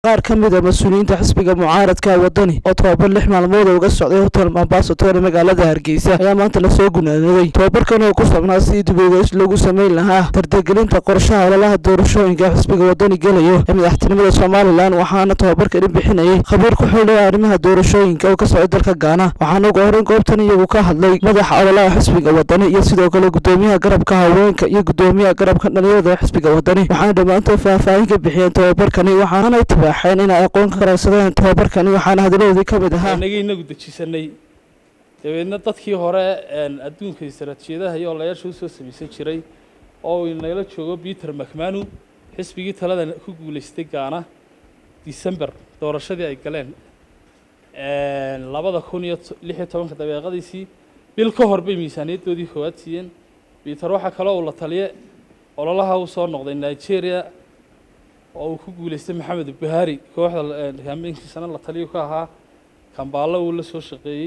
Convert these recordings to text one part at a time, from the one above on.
qaar ka mid a mas-uuliyiinta xisbiga mucaaradka wadani oo tobabar lix maalmood oo uga socday hotel ambasator ee magaalada hargeysa ayaa maanta lasoo gunaanaday tobabarkan oo ku sabnaa sidii diboogeys lagu sameyn lahaa dardargelinta qorshaha ololaha doorashooyinka xisbiga wadani gelayo ee madaxtinimada somalilan waxaana tobabarkani bixinayay khabiir ku xildhaya arrimaha doorashooyinka oo ka socday dalka gaana waxaana ugu horeyn goobtan iyagu ka hadlay madaxa ololaha xisbiga wadani iyo sidoo kale gudoomiyaha garabka haweenka iyo gudoomiyaha garabka dhalinyarada ee xisbiga wadani waxaana dhammaantood faahfaahin ka bixiyeen tobabarkani waxaanay tibaaxeen inay aqoon ka qaraysadeen tobabarkani waxaana hadaladoodii ka mid ahaa inagii inagu dejisanay dabeedna dadkii hore adduunka istaraatiijiyadaha iyo olayaasha usoo samaysan jiray oo uu inagala joogo peter macmanu xisbigii talada ku guulaystay gaana december doorashadii ay galeen labada kun iyo lix iyo tobanka dabeeqadiisii bil ka hor bay miisaaniyaddoodii koowaad siiyeen peter waxaa kaloo uu la taliye ololaha uu soo noqday nigeria oo uu ku guulaystay maxamed buhari kooxda kambeynkiisana la taliyu ka ahaa kambaalo uu la soo shaqeeyey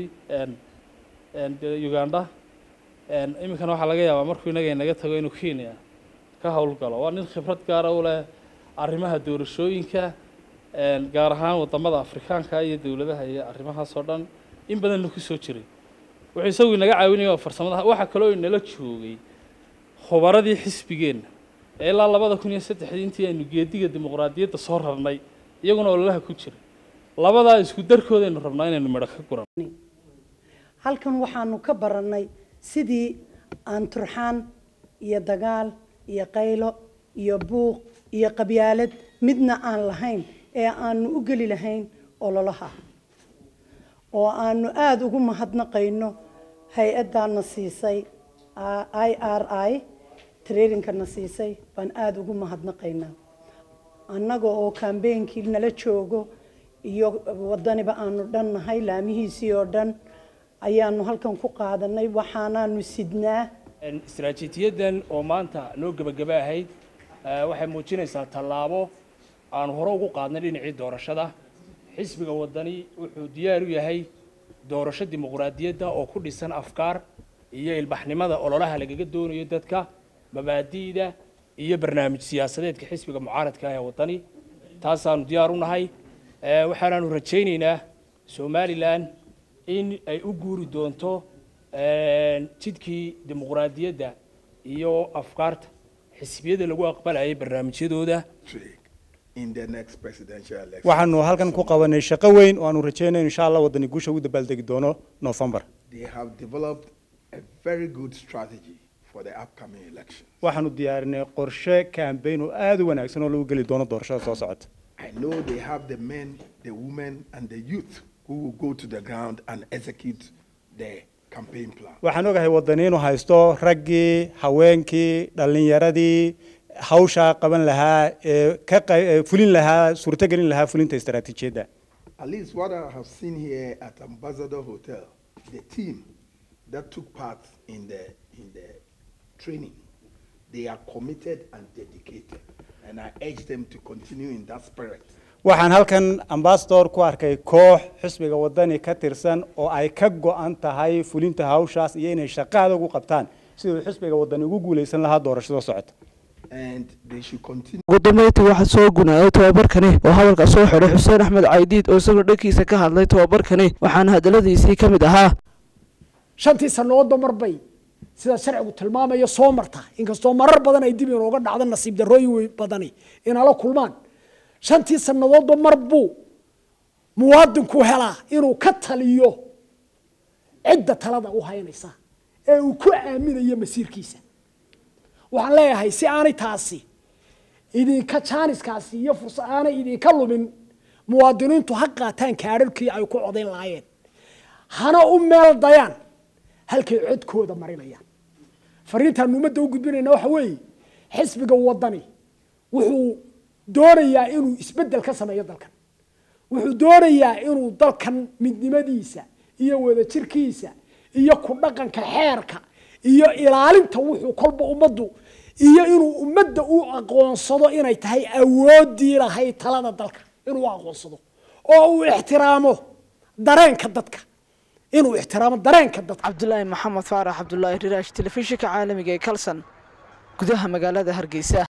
uganda iminkana waxaa laga yaabaa markuu inaga inaga tago inuu kenya ka howlgalo waa nin khibrad gaara u leh arrimaha doorashooyinka gaar ahaan wadamada afrikaanka iyo dowladaha iyo arrimahaas oo dhan in badanna ku soo jiray wuxuu isagu inaga caawinaya farsamada waxaa kaloo inala joogay khubaradii xisbigeenna ee ilaa labada kun iyo saddexdii intii aynu geediga dimuqraadiyadda soo rarnay iyaguna ololaha ku jira labadaa isku darkoodaynu rabnaa inaynu midho ka guran halkan waxaanu ka barannay sidii aan turxaan iyo dagaal iyo qaylo iyo buuq iyo qabyaalad midna aan lahayn ee aanu u geli lahayn ololaha oo aanu aada ugu mahadnaqayno hay-addaana siisay i r i trairingkana siisay baan aada ugu mahadnaqaynaa annaga oo kambeynkii nala joogo iyo wadaniba aanu dhan nahay laamihiisii oo dhan ayaanu halkan ku qaadanay waxaanaanu sidnaa istaraatiijiyadan oo maanta noo gebagaba ahayd waxay muujinaysaa tallaabo aanu hore ugu qaadnay dhinacii doorashada xisbiga wadani wuxuu diyaar u yahay doorasho dimuqraadiyadda oo ku dhisan afkaar iyo ilbaxnimada ololaha lagaga doonayo dadka mabaadi'da iyo barnaamij siyaasadeedka xisbiga mucaaradka ah ee wadani taasaanu diyaar u nahay waxaanaanu rajaynaynaa somalilan in ay u guuri doonto jidkii dimuqraadiyadda iyo afkaarta xisbiyada lagu aqbalayay barnaamijyadooda waxaanu halkan ku qabanay shaqo weyn oo aanu rajeynayno insha allah wadani guusha ugu dabaaldegi doono november waxaanu diyaarinay qorshe kambeyn oo aada u wanaagsan oo lagu geli doono doorashada soo socota waxaan ogahay wadani inuu haysto raggii haweenkii dhalinyaradii hawshaa qaban lahaa ee ka fulin lahaa suurtogelin lahaa fulinta istaraatiijiyadda At least what I have seen here at Ambassador Hotel, the team that took part in the in the training, they are committed and dedicated, and I urge them to continue in that spirit. waxaan halkan ambasador ku arkay koox xisbiga wadani ka tirsan oo ay ka go-an tahay fulinta hawshaas iyo inay shaqaada ugu qabtaan siduu xisbiga wadani ugu guuleysan lahaa doorashada socota ugu dambeyntii waxaa soo gunaaday tobabarkani oo hadalka soo xidhay xuseen axmed caydiid oo isagoo dhankiisa ka hadlay tobabarkani waxaana hadaladiisii ka mid ahaa shantii sannadoodba mar bay sida sharcigu tilmaamayo soo marta inkastoo marar badan ay dib inooga dhacdo nasiib darrooyin badani inala kulmaan shantii sannadoodba mar buu muwaadinku helaa inuu ka taliyo cidda talada u haynaysa ee uu ku aaminayo masiirkiisa waxaan leeyahay si aanay taasi idinka jaaniskaasi iyo fursad aanay idinka lumin muwaadiniintu ha qaataan kaadharkii ay ku codayn lahaayeen hana u meel dayaan halkay codkooda marinayaan fariintaan ummadda u gudbinayna waxa weeye xisbiga wadani wuxuu doonayaa inuu isbeddel ka sameeyo dalkan wuxuu doonayaa inuu dalkan midnimadiisa iyo wadajirkiisa iyo ku dhaqanka xeerka iyo ilaalinta wuxuu kolba ummaddu iyo inuu ummadda u aqoonsado inay tahay awoodii lahayd talada dalka inuu aqoonsado oo uu ixtiraamo dareenka dadka inuu ixtiraamo dareenka dadka cabdulaahi maxamed faarax cabdulaahi riraash telefishinka caalamiga ee kalson gudaha magaalada hargeysa